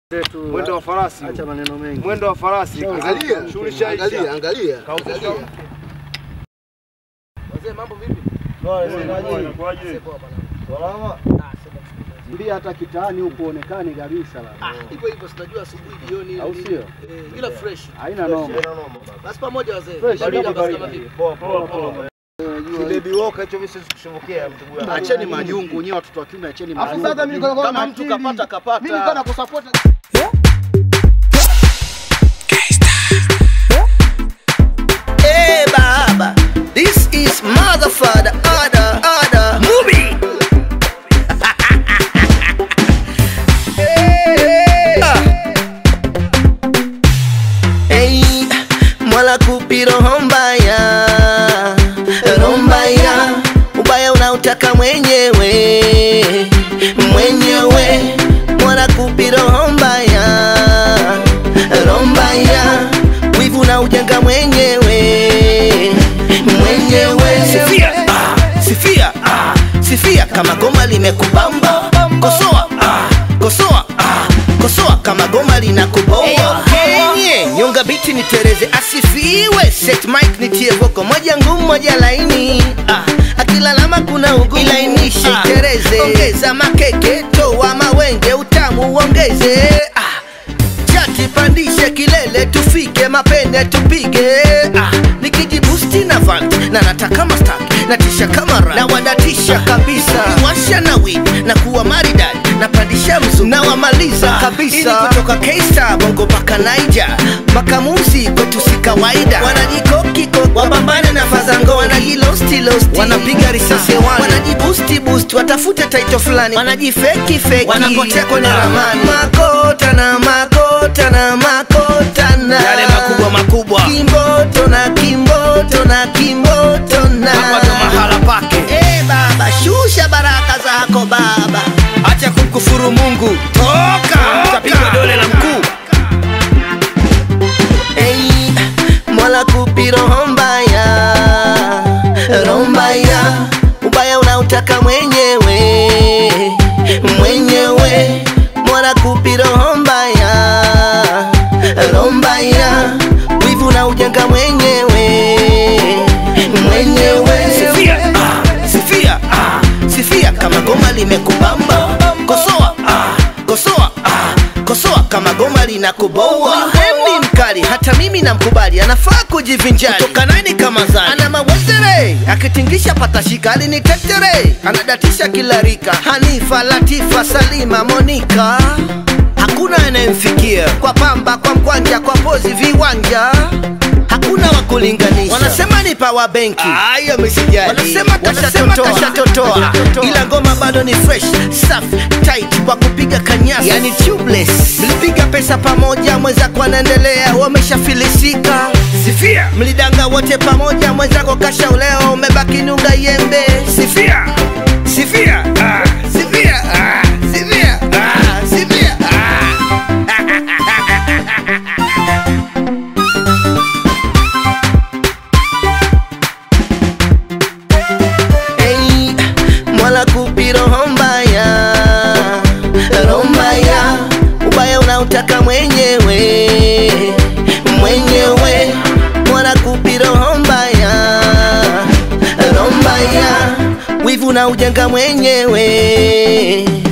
zetu. Mwendo wa farasi. Acha maneno mengi. Mwendo wa farasi. Angalia, Shughuli shaisha. angalia, angalia. Kauka. angalia. Wazee mambo vipi? Inakuwaje? Salama. Mbia hata kitaani huku onekani kabisa Ah, bana. hivyo hivyo sinajua asubuhi jioni. Au nini. sio? Eh, ila fresh. Haina noma. Basi pamoja wazee. Fresh, Baridi karibu, basi karibu. kama vipi? Poa poa poa. Unajua Baby walker hicho mimi siwezi kushobokea mtu wangu. Acheni majungu nyewe watoto wa kiume acheni Afu majungu. sasa mimi niko na Kama mtu akili. kapata kapata. Mimi niko na kusupport. Hey baba, this is mother father order order movie. hey, ah. hey, mwala kupi roho mbaya, roho mbaya, ubaya unautaka mwenyewe mwenyewe, mwala kupi roho mbaya, roho mbaya, wivu na ujenga mwenyewe mwenyewe. Sifia, ah, sifia, ah, sifia kama goma limekubamba, kosoa, ah, kosoa, ah, kosoa kama goma linakuboa. Kenye nyonga biti nitereze, asifiwe set mic nitie voko moja ngumu moja laini ah, akilalama kuna ugumu ilainishe itereze, ongeza makeke toa mawenge utamu uongeze ah, chati pandishe kilele tufike mapene tupige ah, nikijibusti na vant na nataka mastak natisha kamera na wadatisha kabisa washa na wig na kuwa maridad napandisha mzu na wamaliza kabisa Ili kutoka K-Star bongo mpaka Niger makamuzi kwetu si kawaida wanajikokiko wapambane na fazango wanajilosti losti wanapiga risasi hewani wanajibusti boost watafute taito fulani wanajifeki feki wanapotea kwenye ramani makota na makota na makota na Yale makubwa makubwa. kimboto na kimboto na kimboto na Hapa ndo mahala pake. Eh baba shusha baraka zako baba acha kumkufuru mungu toka utapigwa dole la mkuu Hey, Mola kupi roho mbaya, roho mbaya, ubaya unautaka mwenyewe mwenyewe. Mola kupi roho mbaya, roho mbaya, wivu na ujenga mwenyewe mwenyewe. Sifia, ah, sifia, ah, sifia kama goma limekubamba, kosoa, ah, kosoa, ah, kosoa kama goma linakuboa. Huyu ni mkali, hata mimi namkubali, anafaa kujivinjari kutoka nani kama zani, ana mawezere akitingisha patashika, alinitetere, anadatisha kila rika, Hanifa, Latifa, Salima, Monika hakuna anayemfikia kwa pamba, kwa mkwanja, kwa pozi, viwanja hakuna wa kulinganisha. Wanasema ni power benki, ayo misijali wanasema kashatotoa, kashatotoa, ila ngoma bado ni fresh, safi, tight kwa kupiga kanyasi, yani tubeless. Mlipiga pesa pamoja, mwenzako anaendelea, wameshafilisika. sifia Mlidanga wote pamoja, mwenzako kashaolewa, umebaki nunga yembe. sifia sifia ah, sifia ah, sifia ah, sifia ah. Hey, Mola kupi roho mbaya, roho mbaya, ubaya unautaka mwenyewe mwenyewe. Mola kupi roho mbaya, roho mbaya, wivu na ujenga mwenyewe